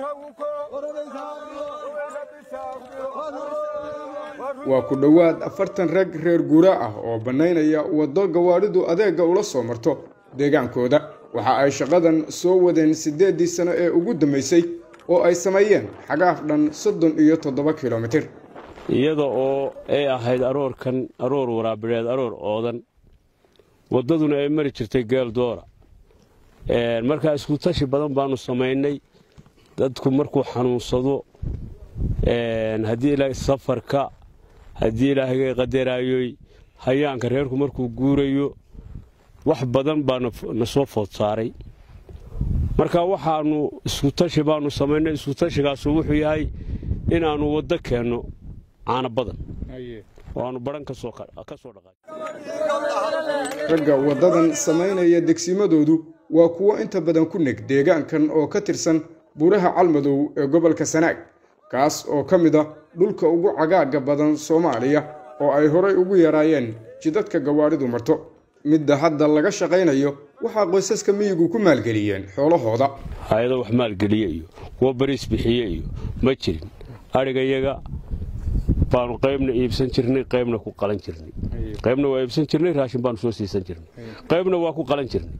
waa ku dhowaad afartan rag reer guura ah oo bannaynaya waddo gawaadhidu adeegga ula soo marto deegaankooda waxa ay shaqadan soo wadeen siddeeddii sano ee ugu dambaysay oo ay sameeyeen xagaaf dhan soddon iyo toddoba kilomitir iyada oo ay ahayd aroorkan aroor waraabireed aroor oodan waddaduna ay mari jirtay geel doora markaa isku tashi badan baanu samaynay dadku markuu xanuunsado haddii ilaahay safarka haddii ilaahay qadaraayoy hayaanka reerku markuu guurayo wax badan baa na soo food saaray marka waxaannu iskutashi baanu samaynay iskutashigaasuu wuxuu yahay inaannu waddo keenno caana badan oo aannu badhan ka soo dhaqay ragga waddadan samaynaya degsimadoodu waa kuwo inta badan ku neg deegaankan oo ka tirsan buuraha calmadow ee gobolka sanaag kaas oo ka mid ah dhulka ugu cagaagga badan soomaaliya oo ay horay ugu yaraayeen jidadka gawaadhidu marto midda hadda laga shaqaynayo waxaa qoysaska miyigu ku maalgeliyeen xoolahooda hay-ado wax maalgeliye iyo kuwo bariis bixiye iyo ma jirin adhigayaga baanu qaybna iibsan jirnay qaybna ku qalan jirnay qaybna waa iibsan jirnay raashin baanu soo siisan jirnay qaybna waa ku qalan jirnay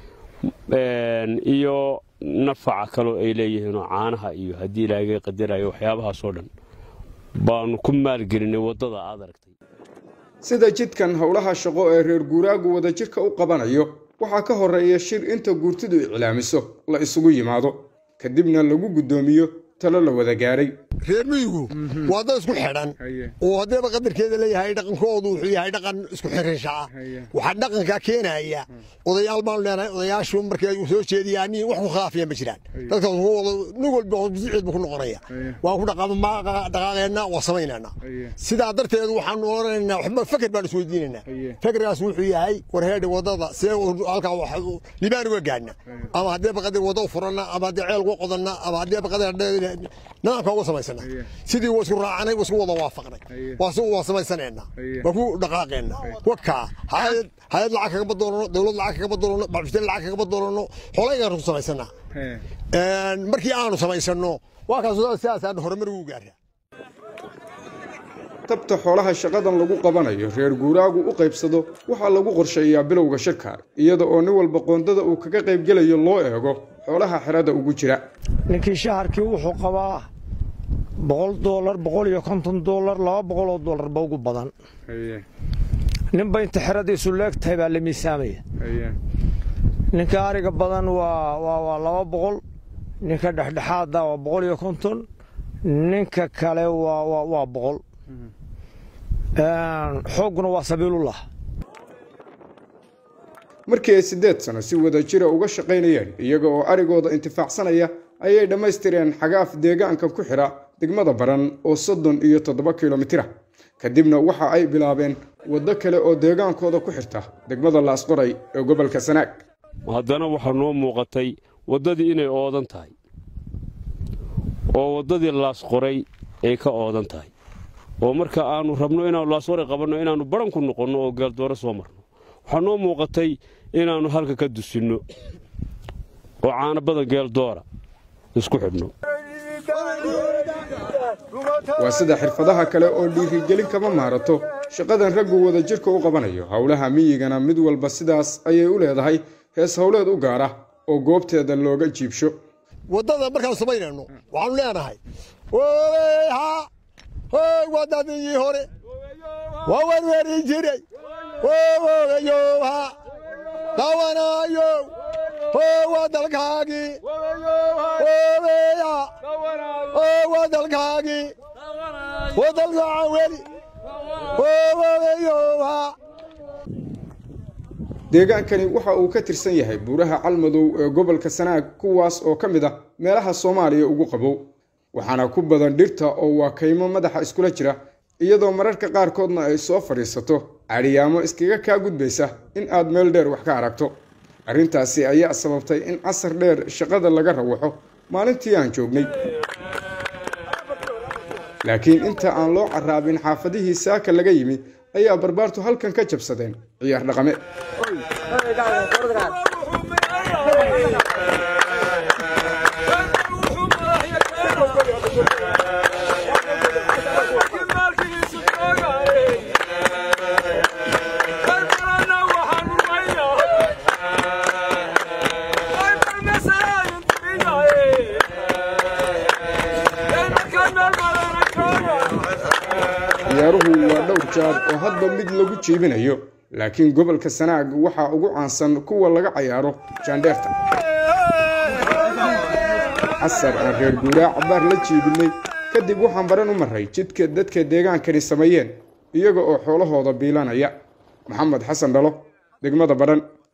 iyo nafaca kaloo ay leeyihiinoo caanaha iyo haddii ilaaga qadarayo waxyaabahaasoo dhan baanu ku maalgelinay waddada aad aragtay sida jidkan howlaha shaqo ee reer guuraagu wadajirka u qabanayo waxaa ka horreeya shir inta guurtidu iclaamiso la isugu yimaado kadibna lagu guddoomiyo talo la wada gaaray reer miyigu waa dad isku xidhan oo haddeeba qadarkeeda leeyahay dhaqankoodu wuxuu yahay dhaqan isku xirinsha ah waxaa dhaqankaa keenaya odayaal baanu leenahay odayaashu markay soo jeediyaan wax ku khilaafiya ma jiraan dadkaas nin walba bisiceed buu ku noqonaya waan ku dhaqaaqeenna waa samaynayna sidaa darteed waxaanu odhanaynaa waxba feker baan isweydiinaynaa fekerkaas wuxuu yahay warheedha waddada see halkaa libaan uga gaadhna ama haddeeba qadar wadda u furanna ama haddii ceel uga qodanna ama haddeeba qadar nidaamka uga samaysana sidii waa isku raacanay waa isku wada waafaqnay waa samaysanayna waa ku dhaqaaqeena wakaa hayad hayad lacag kagama doonano dowlad lacag kagama doonano bacbishteen lacag kagama doonano xolaygaanu ku samaysana markii aanu samaysano waa kaas sidaasaan horumar ugu gaara tabta xoolaha shaqadan lagu qabanayo reer guuraagu u qaybsado waxaa lagu qorsheeyaa bilowga shirka iyada oo nin walba qoondada uu kaga qaybgelayo loo eego xoolaha xerada ugu jira ninkii shaharkii wuxuu qabaa boqol doolar boqol iyo konton doolar laba boqoloo doolarba ugu badan ninba inta xeradiisu leegtahay baa la miisaamaya ninka ariga badan waa laba boqol ninka dhexdhexaada waa boqol iyo konton ninka kale waa boqol xoogguna waa sabiilullah markii ay siddeed sano si wada jira uga shaqaynayeen iyaga oo arigooda intifaacsanaya ayay dhammaystireen xagaaf deegaanka ku xidha degmada baran oo soddon iyo toddoba kilomitira kadibna waxa ay bilaabeen waddo kale oo deegaankooda ku xirta degmada laasqoray ee gobolka sanaag haddana waxaa noo muuqatay waddadii inay oodan tahay oo waddadii laasqoray ay ka oodan tahay oo marka aannu rabno inaannu laasqoray qabanno inaannu baran ku noqonno oo geeldoore soo marno waxaa noo muuqatay inaannu halka ka dusinno oo caana badan geeldoora isku xidhno waa sida xirfadaha kale oo dhiirigelin kama maarato shaqadan raggu wadajirka u qabanayo howlaha miyigana mid walba sidaas ayay u leedahay hees howleed u gaara oo goobteeda looga jiibsho waddada markaanu samaynayno waxaanu leenahay wadadii hore waa werweri jiray oogayowha dawanayo waa dalkaagii oogeya waa dalkaagii wadalgacan weli oogayowha deegaankani waxa uu ka tirsan yahay buuraha calmadow ee gobolka sanaag kuwaas oo ka mid ah meelaha soomaaliya ugu qabow waxaana ku badan dhirta oo waa kaymo madaxa iskula jira iyadoo mararka qaarkoodna ay soo fadhiisato cadhiyaamo iskaga kaa gudbaysa in aad meel dheer wax ka aragto arrintaasi ayaa sababtay in casar dheer shaqada laga rawaxo maalintii aan joognay laakiin inta aan loo carraabin xaafadihii saaka laga yimi ayaa barbaartu halkan ka jabsadeen ciyaar dhaqame jaar oo hadba mid lagu jiibinayo laakiin gobolka sanaag waxaa ugu caansan kuwa laga cayaaro jaandheerta casar aan reer guuraa cabaar la jiibinay kadib waxaan baran u maray jidka dadka deegaankani sameeyeen iyaga oo xoolahooda biilanaya maxamed xasan dhalo degmada badhan